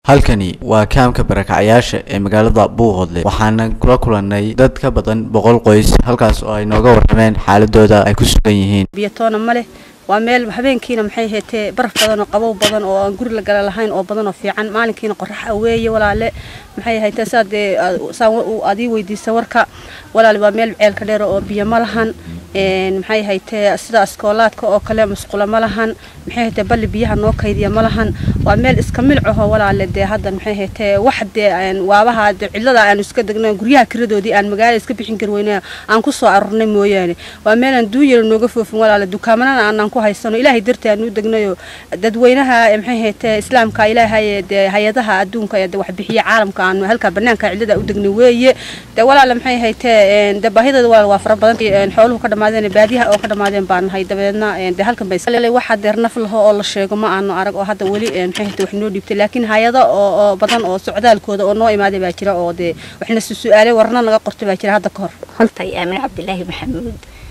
halkani waa kaamka barakacayaasha ee magaalada buuqodle waxaana kula kulannay dad ka badan boqol qoys halkaas oo ay nooga warrameen xaaladooda ay ku sugan yihiin biyatoona ma leh waa meel habeenkiina maxay heetee baraf badan oo qabow badan oo aan guri la gala lahayn oo badan oo fiican maalinkiina qorax aweeye walaale maxay haytee saa dee saa aad ii weydiisa warka walaale waa meel ceelka dheer oo biyo ma lahan maxay haytee sida askoolaadka oo kale musqula ma lahan maxay haytee balli biyaha noo kaydiya ma lahan waa meel iska milcaho walaale dee hadda maxay haytee wax dee waabaha dee cidlada aan iska degno guryaha kiradoodii aan magaalada iska bixin kari weyne aan ku soo arurnay mooyaane waa meelaan duunyala nooga foofin walaale dukaamanana aanan ku haysano ilaahay dartii aan u degnayo dadweynaha maxay haytee islaamka ilaahay dee hay-adaha adduunka ee wax bixiya caalamka aanu halka banaanka cidlada u degnay weeye dee walaale maxay haytee dee baahidooda walaal waa fara badan xooluhu ka dhamaadeen baadiyaha oo ka dhamaadeen baan nahay dabeedna dee halkan bay waxa deer naf laho oo la sheego ma aanu arag oo hadda weli maxay haytee wax noo dhiibtay laakiin hay-ado oo badan oo socdaalkooda oo noo imaaday baa jira oo dee waxna su-aalay warna naga qortay baa jira hadda ka hor haltay aamin cabdilaahi maxamuud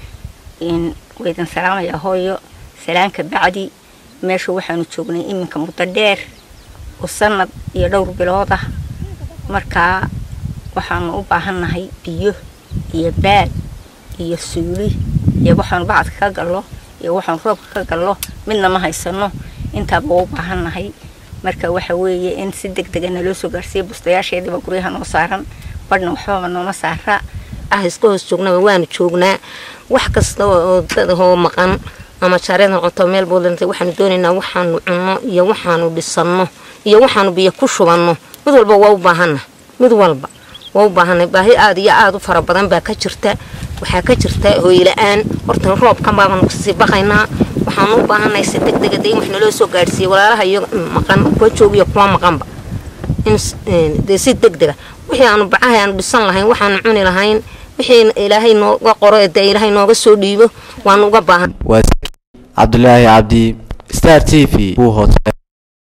waydan salaamaya hooyo salaanka bacdi meesha waxaanu joognay iminka muddo dheer oo sanad iyo dhowr bilood ah markaa waxaanu u baahannahay biyo iyo baad iyo suuli iyo waxaanu bacadka ka gallo iyo waxaanu roobka ka gallo midna ma haysano intaaba u baahannahay marka waxa weeye in si deg dega naloo soo gaarsiiya bustayaasheediiba guryaha noo saaran badhna waxbaba nooma saara ah iska hoos joognaba waanu joognaa wax kasta oo dadahoo maqan ama jaareed noqoto meel buulanta waxaanu doonaynaa waxaanu cunno iyo waxaanu dhisanno iyo waxaanu biyo ku shubanno mid walba waa u baahanna mid walba waa u baahanay baahi aada iyo aada u fara badan baa ka jirta waxaa ka jirta hooyla-aan horta roobkan baabanu kasii baqaynaa waxaanu u baahanay si deg dega de in wax naloo soo gaadhsiiya walaalaha iyo maqan kuwa joogiyo kuwa maqanba in dee si deg dega wixii aanu bacahay aanu dhisan lahayn waxaanu cuni lahayn wixii ilaahay nooga qoro ee dee ilaahay nooga soo dhiibo waanu uga baahan waa cabdulaahi cabdi star t v buuhoodle